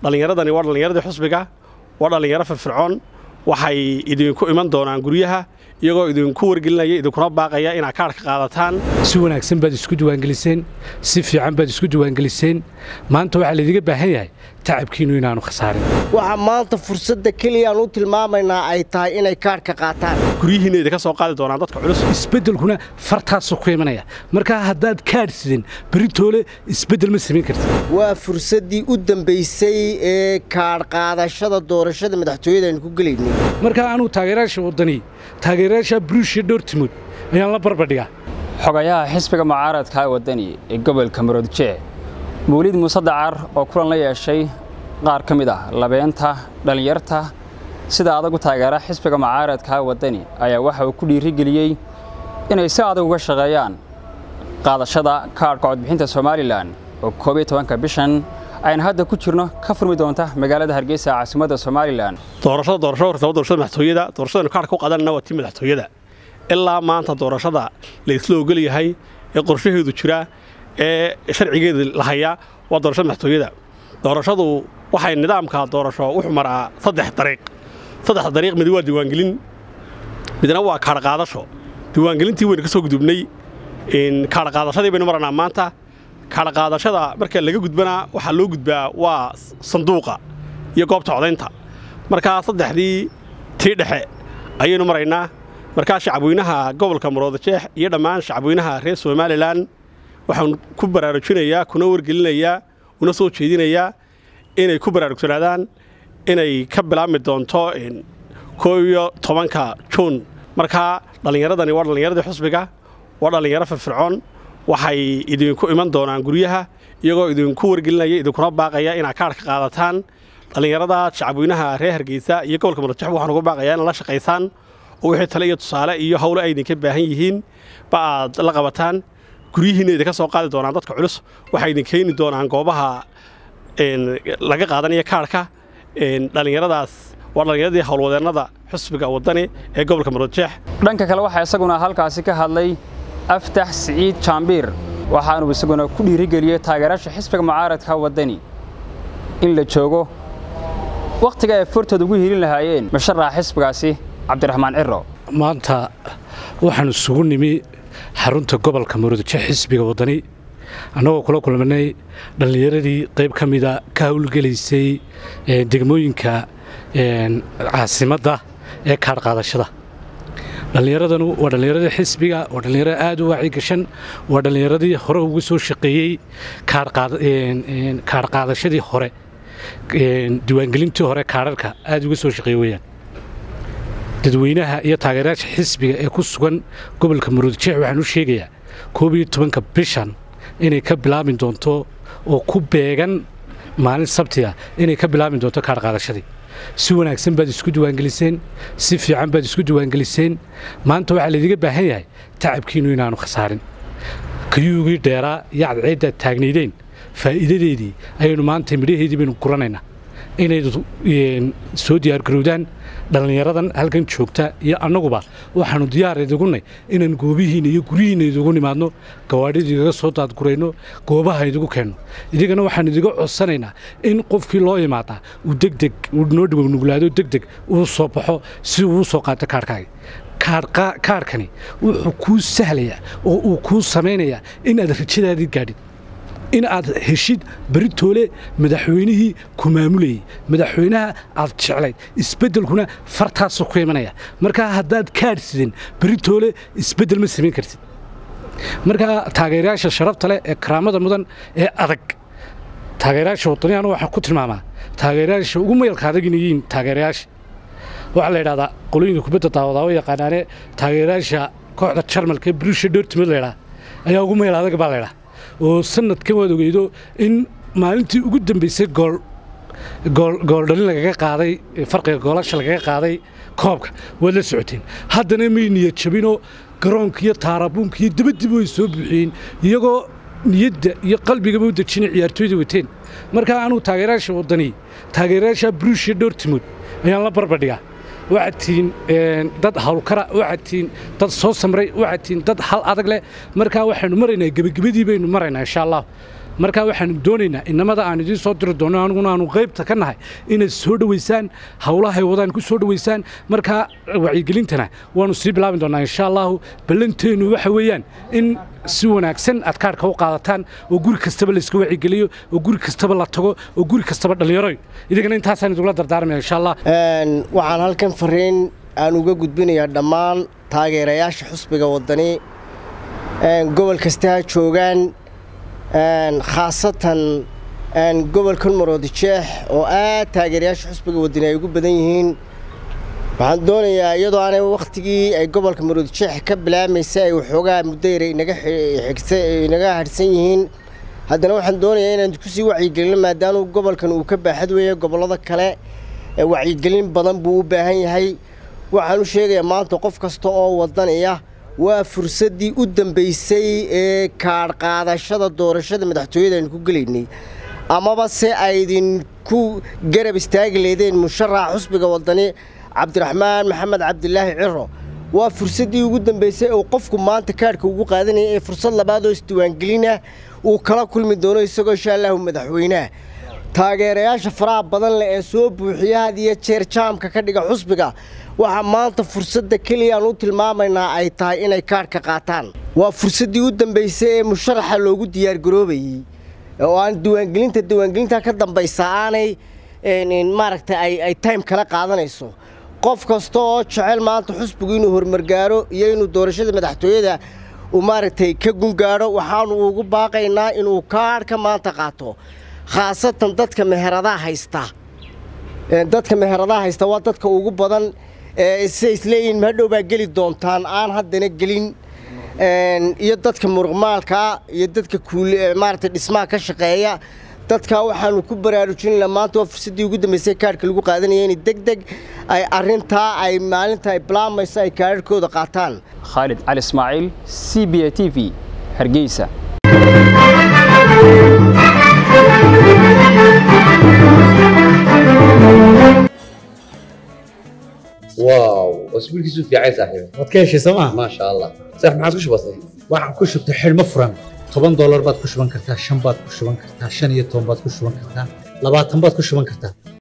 dhallinyaradani waa dhallinyaradii xusbiga waa dhallinyaro firfircoon waxay idinku iman doonaan guryaha iyagoo idinku wargelinaya idinkuna baaqaya inaad kaadhka qaadataan si wanaagsan baad isku diiwaangeliseen si fiican baad isku diiwaangeliseen maanta waxaa laydiga baahan yahay tacabkiinnu inaanu khasaarin waxaa maanta fursadda keliyaan u tilmaamaynaa ay tahay inay kaadhka qaataan guryihiinna idinka soo qaadi doonaan dadka culus isbeddelkuna fartaasuu ku imanaya markaa haddaad kaadh sidin beritoole isbeddel ma samayn kartid waa fursaddii u dambaysay ee kaadh qaadashada doorashada madaxtooyada aynu ku gelaynay markaa anuu taageerayaasha waddani taageerayaasha bruushiya dhowrtimood ayaan la barbadhigaa xogayaha xisbiga mucaaradka ee waddani ee gobolka maroodjee mawlid muuse dacar oo kulan la yeeshay qaar ka mid ah labeenta dhallinyarta sida adag u taageera xisbiga mucaaradka ee waddani ayaa waxa uu ku dhiirigeliyey inay si adag uga shaqeeyaan qaadashada kaadhka codbixinta somalilan oo koob iyo tobanka bishan ayna hadda ku jirno ka furmi doonta magaalada hargeysa caasimadda somalilan doorashada doorasho horta waa doorashada madaxtooyada doorashadanu kaadhka ku qaadanana waa tii madaxtooyada ilaa maanta doorashada la isla ogol yahay ee qorshaheedu jira ee sharcigeeda la hayaa waa doorashada madaxtooyada doorashadu waxay nidaamka doorasho wuxuu maraa saddex dariiq saddexda dariiq mid waa diiwaangelin midna waa kaadhqaadasho diiwaangelintii waynu ka soo gudubnay kaadhqaadashadii baynu maranaa maanta kaadhqaadashada marka laga gudbanaa waxaa loo gudbaa waa sanduuqa iyo goobta codaynta markaa saddexdii tii dhexe ayaynu maraynaa markaa shacabweynaha gobolka maroodajeex iyo dhammaan shacabweynaha reer somalilan waxaan ku baraarujinayaa kuna wargelinayaa una soo jeedinayaa inay ku baraarugsanaadaan inay ka bilaabmi doonto koo iyo tobanka juun markaa dhallinyaradani waa dhallinyaradii xusbiga waa dhallinyaro firfircoon waxay idinku iman doonaan guryaha iyagoo idinku wargelinaya idinkuna baaqaya inaad kaadhka qaadataan dhallinyarada shacabweynaha reer hargeysa iyo gobolka maroodajeex waxaan uga baaqayaa inaad la shaqaysaan oo wixii tale iyo tusaale iyo howle ay idinka baahan yihiin ba aad la qabataan guryihiinna idinka soo qaadi doonaan dadka culus waxay idin keeni doonaan goobaha laga qaadanaya kaadhka dhallinyaradaas waa dhallinyaradii howlwadeennada xusbiga waddani ee gobolka maroodjeex dhanka kale waxaa isaguna halkaasi ka hadlay aftax siciid jaambiir waxaanuu isaguna ku dhiirigeliyey taageerayaasha xisbiga mucaaradka waddani in la joogo wakhtiga ay fortooda ugu hiilin lahaayeen musharaxa xisbigaasi cabdiraxmaan ciro maanta waxaan isugu nimi xarunta gobolka maroodjeex xisbiga waddani annagoo kula kulmanay dhallinyaradii qayb ka mida ka howlgelaysay degmooyinka caasimadda ee kaadhqaadashada dhallinyaradanu waa dhallinyaradii xisbiga waa dhallinyarada aad u waaci gashan waa dhallinyaradii hore ugu soo shaqeeyey kaadhqaadashadii hore diiwaangelintii hore kaadharka aad uga soo shaqeeye weyaan dadweynaha iyo taageerayaasha xisbiga ee ku sugan gobolka maroodjeex waxaan u sheegayaa koob iyo tobanka bishan inay ka bilaabi doonto oo ku beegan maalin sabtiga inay ka bilaabi doonto kaadhqaadashadii si wanaagsan baad isku diiwaangeliseen si fiican baad isku diiwaangeliseen maanta waxaa laydiga baahan yahay tacabkiinnu inaanu khasaarin kayuugii dheeraa iyo cadceeddaad taagnaydeen faa'iidadeedii ayaynu maanta midhaheedii baynu guranaynaa inay soo diyaargarowdaan dhallinyaradan halkan joogta iyo annaguba waxaannu diyaar idigunay inaan goobihiinna iyo guryihiinna idigu nimaadno gawaadhida idiga soo daadgurayno goobaha idigu keenno idigana waxaan idiga codsanaynaa in qofkii loo imaadaa uu degdeg uu noo dhiwanuglaado degdeg uu soo baxo si uu u soo qaato kaarhkaaga kaarhkani wuxuu kuu sahlayaa oo uu kuu samaynayaa inaad rajadaadii gaadhid in aad heshid beritoole madaxweynihii ku maamulayey madaxweynaha aad jeclayd isbeddelkuna fartaasuu ku imanaya markaa haddaad kaadh sidin beritoole isbeddel ma samayn kartid markaa taageerayaasha sharafta leh ee karaamada mudan ee adag taageerayaasha waddaniyaanu waxaan ku tilmaamaa taageerayaasha ugu mayalka adagina yihiin taageerayaasha waxaa la yidhahdaa qolooyinka kubadda daawadaawo yaqaanaane taageerayaasha kooxda jarmalka ee bruusha dhoortimid la ydhaa ayaa ugu mayal adag baa la ydhaa oo sanadkan waad ogeydo in maalintii ugu dambaysay gooldhalin lagaga qaaday farqiga goolasha lagaga qaaday koobka waad la socoteen haddana may niyad jabinoo garoonka iyo taarabuunka iyo dabadiba way soo buuxiyeen iyagoo niyadda iyo qalbigaba u dejinay ciyaartooyda wateen markaa anuu taageerayaasha waddani taageerayaasha bruushiya dhowrtimood ayaan la barbadhigaa waxaad tihiin dad hawlkara waxaad tihiin dad soo samray waxaad tihiin dad hal adag leh markaa waxaynu maraynaa gebagabadii baynu maraynaa insha allah marka waxaanu doonaynaa inamada aan idiin soo diri doono aniguna aanu qaybta ka nahay inaad soo dhoweysaan howlahay wadaan ku soo dhoweysaan markaa wacyigelintana waanu sii bilaabi doonaa insha allahu ballanteennu waxa weeyaan in si wanaagsan aad kaarhka u qaadataan oo guri kastaba layska wacigeliyo oo guri kastaba la tago oo guri kastaba dhallinyaroy idigana intaasaan idugula dardaarmaya insha allah waxaan halkan fariin aan uga gudbinayaa dhammaan taageerayaasha xusbiga waddani gobol kasta ha joogaan khaasatan gobolkan maroodijeex oo aad taageerayaasha xusbiga waddani ay ugu badan yihiin waxaan doonayaa iyadoo aanay wakhtigii ay gobolka maroodijeex ka bilaamaysay ay waxoogaa muddo yara inaga hadhsan yihiin haddana waxaan doonayaa inaan kusii wacyigelino maadaama gobolkan uu ka baaxad weeye gobollada kale wacyigelin badan buu u baahan yahay waxaan u sheegayaa maanta qof kasta oo wadaniya waa fursaddii u dambaysay ee kaadh qaadashada doorashada madaxtooyada aynu ku gelaynay amaba se aydinku garab istaagi leedeen musharaxa xusbiga waddani cabdiraxmaan maxamed cabdilaahi ciro waa fursaddii ugu dambaysay oo qofku maanta kaadhka ugu qaadanaya ee fursad labaad oo isdiiwaangelinah uu kala kulmi doono isagoo insha allahu madaxweyneha taageerayaasha faraha badan leh ee soo buuxiya had iyo jeer jaamka ka dhiga xusbiga waxaa maanta fursadda keliya aan u tilmaamaynaa ay tahay inay kaadhka qaataan waa fursaddii u dambaysay ee musharaxa loogu diyaargaroobayey oo aan diiwaangelinta diiwaangelinta ka dambaysa aanay maaragtay ay time kala qaadanayso qof kasta oo jecel maanta xusbigu inuu horumargaaro iyo inuu doorashada madaxtooyada uu maaragtay ka gungaadho waxaanu ugu baaqaynaa inuu kaadhka maanta qaato khaasatan dadka meheradaha haysta dadka meheradaha haysta waa dadka ugu badan siday isleeyihiin mahadhow baa geli doontaan aan haddana gelin iyo dadka muruqmaalkaa iyo dadka maaragtay dhismaha ka shaqeeya dadkaa waxaanu ku baraarujinayna maanta waa fursaddii ugu dambaysay kaadhka lagu qaadanaya inay deg deg ay arrintaa ay maalinta ay bilaamayso ay kaadhadhkooda qaataan khaalid cali ismaaciil c b a t v hargeysa واو اسبوعك في عايز صاحبي waad ka heshay sooma ما شاء الله صح ما عاد وش بصير waxaan ku shubtay xidhmo furan toban doolar baad ku shuban kartaa shan baad ku shuban kartaa shan iyo toban baad ku shuban kartaa labaatan baad ku shuban kartaa